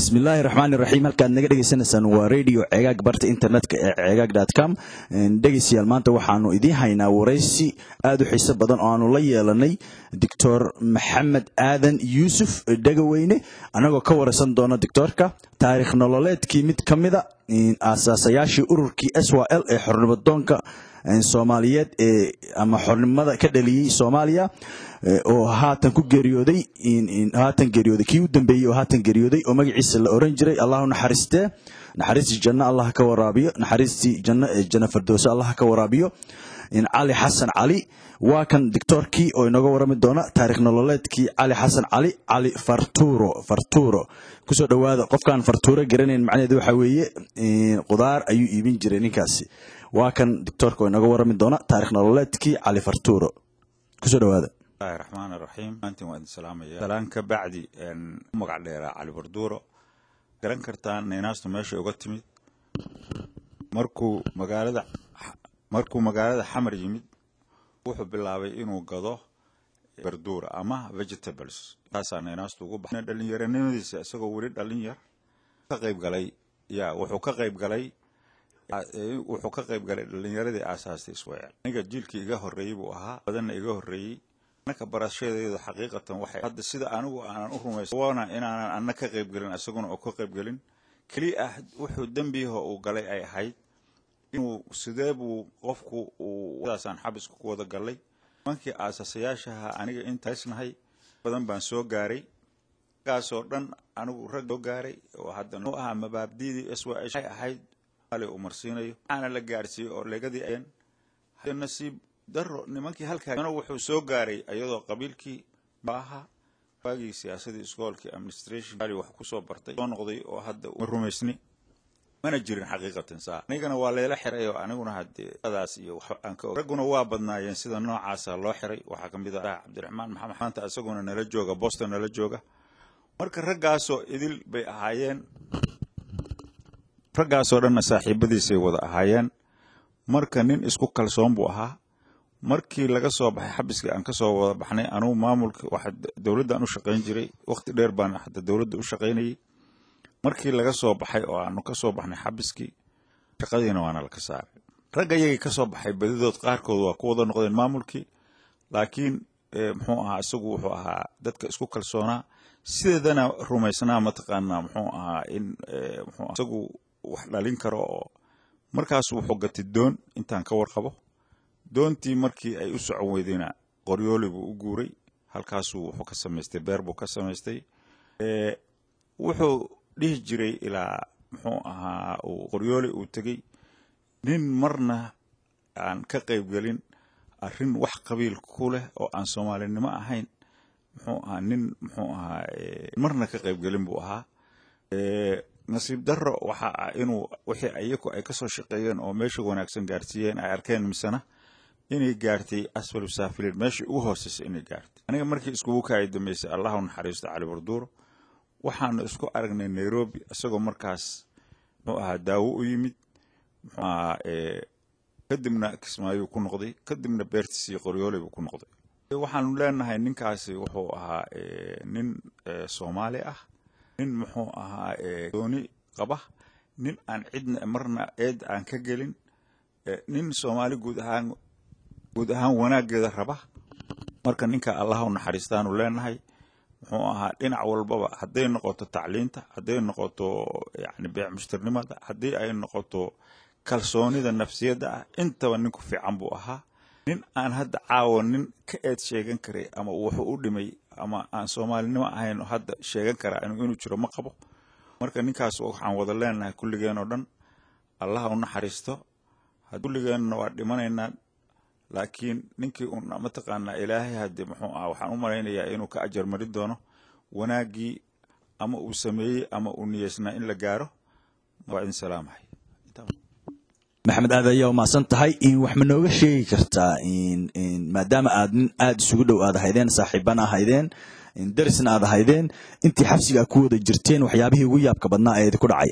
bismillaahi raxmaani raxiim halkaad naga dhegeysanaysaan waa radio cegaag barta internetka ee cegaag dot com dhegeystayaal maanta waxaanu idiin haynaa waraysi aada u xiiso badan oo aanu la yeelanay doctor maxamed aadan yuusuf dhegaweyne annagoo ka waraysan doona doctoorka taarikh nololeedkii mid ka mida aasaasayaashii ururkii s y l ee xornimadoonka soomaaliyeed ee ama xornimada ka dhaliyey soomaaliya oo haatan ku geeriyooday haatan geeriyooday kii u dambeeyey oo haatan geeriyooday oo magaciisa la oran jiray allahu naxariistee naxariistii janno allah ka waraabiyo naxariistii janno ee janno fardowso allah ka waraabiyo cali xasan cali waa kan doctoorkii oo inooga warami doona taarikh nololeedkii cali xasan cali cali farturo farturo kusoo dhowaada qofkaan fartuuro garanayn macnaheedu waxa weeye qudaar ayuu iibin jiray ninkaasi waa kan doctoorka oo inooga warami doona taarikh nololeedkii cali farturo kusoo dhowaada bismillahi raxmaan raxiim maantin waan idin salaamaya salaan ka bacdi u magac dheeraa cali barduuro garan kartaan neenaastu meesha uga timid markuu magaalada markuu magaalada xamar yimid wuxuu bilaabay inuu gado barduura ama vegetables taasaa neenaastu ugu baxay dhalinyaranimadiisa isagoo weli dhalin yar ka qayb galay ya wuxuu ka qayb galay wuxuu ka qayb galay dhalinyaradii aasaastay iswael aniga jiilkii iga horreeyey buu ahaa badanna iga horreeyey anaka barashadeedu xaqiiqatan waxay hadda sida anigu aanan u rumaysawana inaanan anna ka qayb gelin isaguna oo ka qayb gelin keliya ah wuxuu dembiyaha uu galay ay ahayd inuu sidee buu qofku udaasaan xabiska ku wada gallay nimankii aasasayaashaha aniga intaysnahay badan baan soo gaaray gaasoo dhan anigu rag soo gaaray oo hadda noo ahaa mabaabdiidii s y ay ahayd uu marsiinayo waxaana la gaarsiiyey oo legadii ayan nasiib daro nimankii halkaa wuxuu soo gaaray iyadoo qabiilkii ahaa waagii siyaasadii iskoolkii administration wax kusoo bartay soo noqday oo hadda ma rumaysni mana jirin xaqiiqatan saa anigana waa layla xiray oo aniguna haddee adaas iyo aan ka ragguna waa badnaayeen sida noocaasa loo xiray waxaa ka mid ah cabdiraxmaan maxamed maanta isaguna nala jooga boston nala jooga marka raggaasoo idil bay ahaayeen raggaasoo dhanna saaxiibadiisay wada ahaayeen marka nin isku kalsoon buu ahaa markii laga soo baxay xabiskii aan kasoo wada baxnay anugu maamulka waxa dowladdan u shaqayn jiray waqti dheer baan hadda dowladda u shaqaynayay markii laga soo baxay oo aanu ka soo baxnay xabiskii shaqadiina waana laka saaray ragga iyagii ka soo baxay badidood qaarkood waa ku wada noqdeen maamulkii laakiin muxuu ahaa isagu wuxuu ahaa dadka isku kalsoonaa sideedana rumaysnaa mataqaanaa muxuu ahaa in mxuu isagu wax dhalin karo oo markaas wuxuu gatay doon intaan ka warqabo doontii markii ay u socon weydayna qoryooli buu u guuray halkaasuu wuxuu ka samaystay beer buu ka samaystay wuxuu dhihi jiray ilaa muxuu ahaa uu qoryooli uu tegey nin marna aan ka qayb gelin arrin wax qabiil ku leh oo aan soomaalinimo ahayn muxuu ahaa nin muxuu ahaa marna ka qayb gelin buu ahaa nasiib darro waxa ah inuu wixii ayaku ay kasoo shaqeeyeen oo meesha wanaagsan gaarsiiyeen ay arkeen misena inay gaartay asfalu saafiliin meeshii ugu hooseysay inay gaartay aniga markii iskugu kaay dambeysay allahu naxariisto cali barduuro waxaanu isku aragnay nairobi isagoo markaas muxuu ahaa daawo u yimid muxuu ahaa kadibna kismaayu ku noqday kadibna beertiisii qoryooley buu ku noqday waxaanu leenahay ninkaasi wuxuu ahaa nin soomaali ah nin muxuu ahaa dooni qaba nin aan cidna marna eed aan ka gelin nin soomaali guud ahaan guud ahaan wanaaggeeda raba marka ninka allah u naxariistaanu leenahay muxuu ahaa dhinac walbaba hadday noqoto tacliinta hadday noqoto yani beec mushtarnimada haddii ay noqoto kalsoonida nafsiyadda ah intaba ninku fiican buu ahaa nin aan hadda caawa nin ka eed sheegan karay ama wuxuu u dhimay ama aan soomaalinimo ahayn hadda sheegan karaa inuu jiro ma qabo marka ninkaas waxaan wada leenahay kulligeen oo dhan allaha u naxariisto kulligeenna waa dhimanaynaa laakiin ninkii un mataqaanaa ilaahay hadde muxuu ah waxaan u malaynayaa inuu ka ajar marin doono wanaaggii ama uu sameeyey ama uu niyeysnaa in la gaaro waa idin salaamahay maxamed aad ayaa umahadsan tahay wax ma nooga sheegi kartaa maadaama aad nin aada isugu dhow aad ahaydeen saaxiibana ahaydeen darisna aad ahaydeen intii xabsiga ku wada jirteen waxyaabihii ugu yaabka badnaa ee idinku dhacay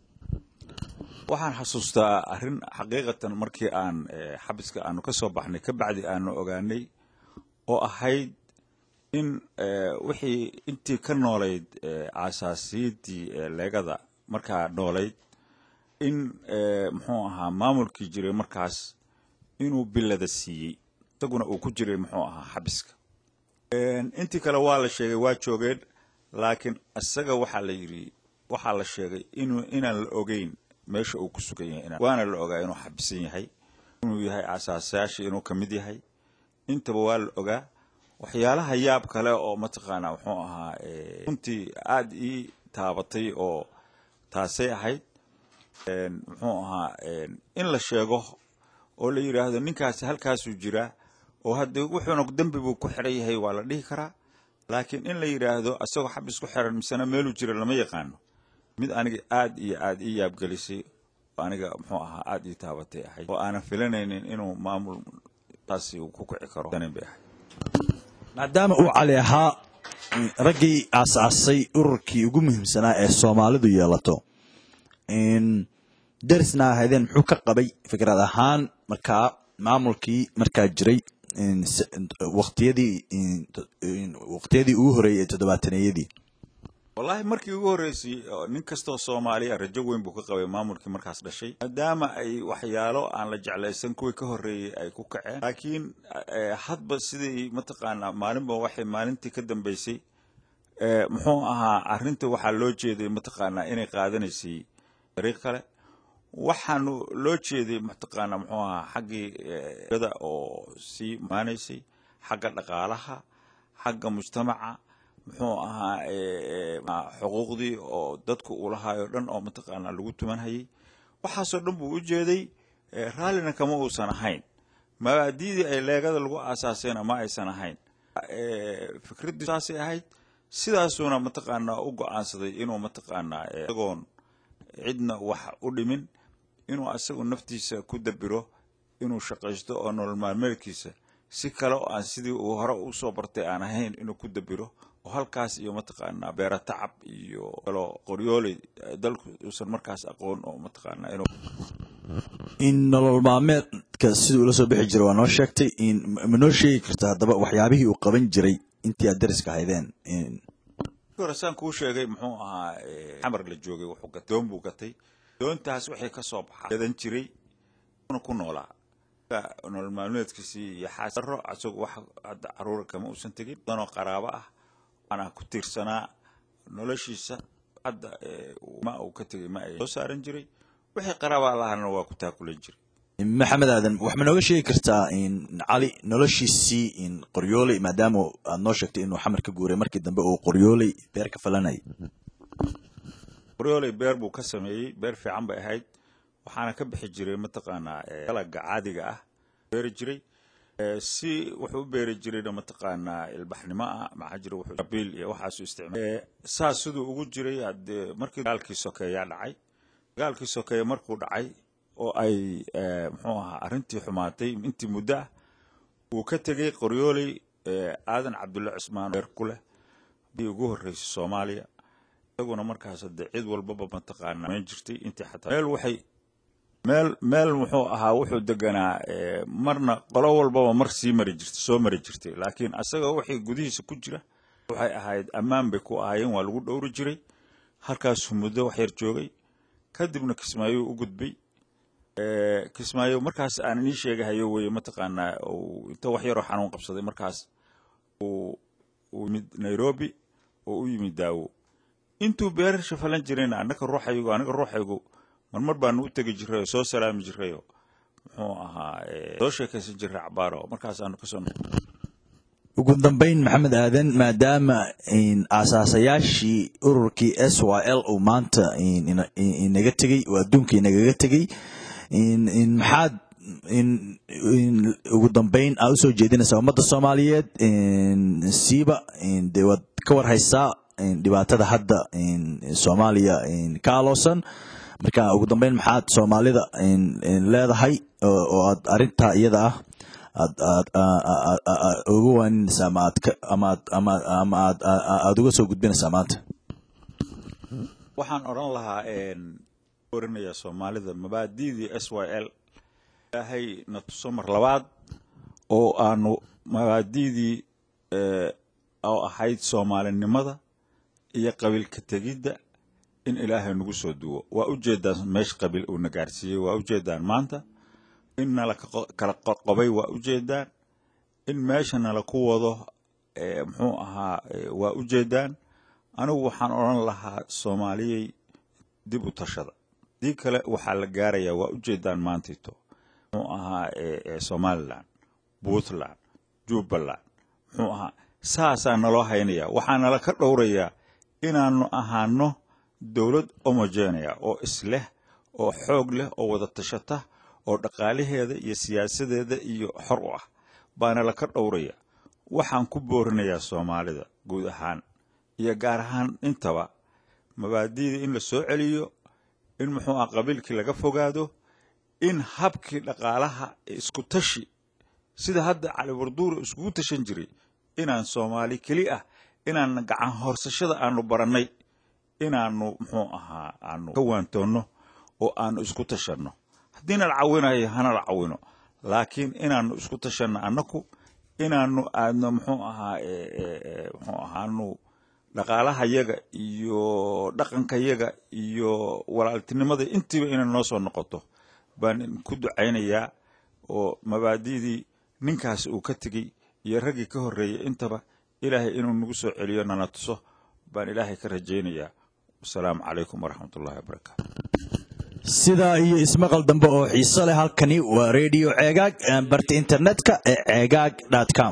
waxaan xasuustaa arrin xaqiiqatan markii aan xabiska aanu ka soo baxnay ka bacdi aanu ogaanay oo ahayd in wixii intii ka noolayd aasaasiyaddii leegada markaa noolayd in muxuu ahaa maamulkii jiray markaas inuu bilada siiyey isaguna uu ku jiray muxuu ahaa xabiska intii kale waa la sheegay waa joogeen laakiin isaga waxaa la yidhi waxaa la sheegay inuu inaan la ogeyn meesha uu ku sugan yahay waana la ogaa inuu xabisan yahay inuu yahay asaasayaashii inuu ka mid yahay intaba waa la ogaa waxyaalaha yaab kale oo mataqaanaa muxuu ahaa runtii aada ii taabatay oo taasay ahayd muxuu ahaa in la sheego oo la yidhaahdo ninkaasi halkaasuu jiraa oo hadda wuxuuna dembi buu ku xiran yahay waa la dhihi karaa laakiin in la yidhaahdo asagoo xabis ku xiran misena meeluu jira lama yaqaano mid aniga aad iyo aad ii yaabgelisay aniga muxuu ahaa aada ii taabatay ahayd oo aanan filanaynin inuu maamul taasi uu ku kici karo bay ahayd maadaama uu cali ahaa raggii aasaasay ururkii ugu muhiimsanaa ee soomaalidu yeelato darisna ahaydeen muxuu ka qabay fikrad ahaan markaa maamulkii markaa jiray waqtiyadii waqtiyadii ugu horreeyey ee toddobaataneyadii wallaahi markii ugu horreysay nin kastoo soomaaliya rajo weyn buu ka qabay maamulkii markaas dhashay maadaama ay waxyaalo aan la jeclaysan kuwii ka horreeyey ay ku kaceen laakiin hadba sidii mataqaanaa maalinba waxay maalintii ka dambeysay muxuu ahaa arrinta waxaa loo jeeday mataqaanaa inay qaadanaysay dariiq kale waxaanu loo jeeday mataqaanaa muxuu ahaa xaggii da oo sii maanaysay xagga dhaqaalaha xagga mujtamaca muxuu ahaa xuquuqdii oo dadku uu lahaayoo dhan oo mataqaanaa lagu tumanhayay waxaasoo dhan buu u jeeday raallina kama uusan ahayn mabaadiidii ay leegada lagu aasaasayna ma aysan ahayn fikraddii saasay ahayd sidaasuuna mataqaanaa u go-aansaday inuu mataqaanaa isagoon cidna wax u dhimin inuu asagu naftiisa ku dabiro inuu shaqaysto oo nolol maalmeedkiisa si kale oo aan sidii uu hore usoo bartay aan ahayn inuu ku dabiro oo halkaas iyo mataqaanaa beera tacab iyo kaloo qoryooley dalku uusan markaas aqoon oo mataqaanaa inuu in nolol maalmeedka siduu ula soo bixi jiray waa noo sheegtay ma noo sheegi karta haddaba waxyaabihii uu qaban jiray intii aad dariska haydeen hore saan kuu sheegay muxuu ahaa xamar la joogay wuxuu gatay doon buu gatay doontaas waxay ka soo baxaa gadan jiray una ku noolaa nolol maalmeedkiisii iyo xaasaro isagu wax hadda caruura kama uusan tegin danoo qaraabo ah waana ku tiirsanaa noloshiisa hadda ma uu ka tegay ma ay soo saaran jiray wixii qaraaba lahana waa ku taakulan jiray maxamed aadan wax ma nooga sheegi kartaa cali noloshiisii qoryooley maadaama aad noo sheegtay inuu xamar ka guuray markii dambe uu qoryooley beer ka falanayay qoryooley beer buu ka sameeyey beer fiican bay ahayd waxaana ka bixi jiray mataqaanaa dalaga caadiga ah beeri jiray si wuxuu u beeri jirayna mataqaanaa ilbaxnimo ah maxaa jira wuxuu qabiil iyo waxaasu isticmaal saas siduu ugu jiray hadee markii dagaalkii sokeeyaa dhacay dagaalkii sokeeye markuu dhacay oo ay muxuu ahaa arrintii xumaatay intii muddo ah uu ka tegey qoryooley aadan cabdulle cusmaan beer ku leh bii ugu horreysay soomaaliya isaguna markaas hadee cid walbaba mataqaanaa mayn jirtay intii xataa meel waxay meel meel muxuu ahaa wuxuu deganaa marna qolo walbaba mar sii mari jirtay soo mari jirtay laakiin asaga wixii gudihiisa ku jira waxay ahayd ammaan bay ku ahaayeen waa lagu dhowri jiray halkaasuu muddo wax yar joogay kadibna kismaayuu u gudbay kismaayo markaas aan inii sheegahayo weye mataqaanaa inta wax yaroo xanuun qabsaday markaas uu yimid nairobi oo u yimid daawo intuu beerasha falan jirayna anaga ruuxaygu aniga ruuxaygu marmar baanu u tegi jiray oo soo salaami jiray oo muxuu ahaa soo sheekaysan jiray cabaaro markaasaanu kasoo ugu dambeyn maxamed aadan maadaama aasaasayaashii ururkii s y l uu maanta inaga tegey oo adduunka inagaga tegey maxaad ugu dambeyn aad usoo jeedinaysaa ummadda soomaaliyeed siiba dee waad ka war haysaa dhibaatada hadda soomaaliya ka aloosan marka ugu dambeyn maxaad soomaalida leedahay oo aad arintaa iyada ah aad uga waaninaysaa ama aad ama aad ama ama aad aada uga soo gudbinaysaa maanta waxaan odhan lahaa orinayaa soomaalida mabaadi'dii s y l ilaahay na tuso mar labaad oo aanu mabaadi'dii oo ahayd soomaalinimada iyo qabiilka tegidda in ilaahay nagu soo duwo waa ujeedaan meesha qabiil uuna gaarsiiyey waa ujeedaan maanta in nala kala qoqobay waa ujeedaan in meesha nala ku wado muxuu ahaa waa ujeedaan anigu waxaan odhan lahaa soomaaliyey dib u tashada dii kale waxaa la gaarayaa waa ujeedaan maantito muxuu ahaa somalilan puntland jubbaland muxuu ahaa saasaa naloo haynaya waxaa nala ka dhowrayaa inaanu ahaano dowlad homogenea oo isleh oo xoog leh oo wada tashata oo dhaqaalaheeda iyo siyaasadeeda iyo xor u ah baana laka dhowraya waxaan ku boorinayaa soomaalida guud ahaan iyo gaar ahaan intaba mabaadi'da in la soo celiyo in muxuu ah qabiilkii laga fogaado in habkii dhaqaalaha isku tashi sida hadda cali warduuro iskugu tashan jiray inaan soomaali keli ah inaan gacan horsashada aanu barannay inaanu muxuu ahaa aanu ka waantoonno oo aanu isku tashanno haddiina la cawinayo hana la cawino laakiin inaanu isku tashanno annaku inaanu aadno muxuu ahaa muxuu ahaanu dhaqaalahayaga iyo dhaqankayaga iyo walaaltinimada intiiba inay noo soo noqoto baan ku ducaynayaa oo mabaadi'dii ninkaas uu ka tegey iyo raggii ka horreeyey intaba ilaahay inuu nagu soo celiyo nana tuso baan ilaahay ka rajaynayaa wasalaamu calaykum waraxmat ullahi wabarakaatu sidaa iyo ismaqal dambe oo xiiso leh halkani waa redio ceegaag barta internetka ee ceegaag com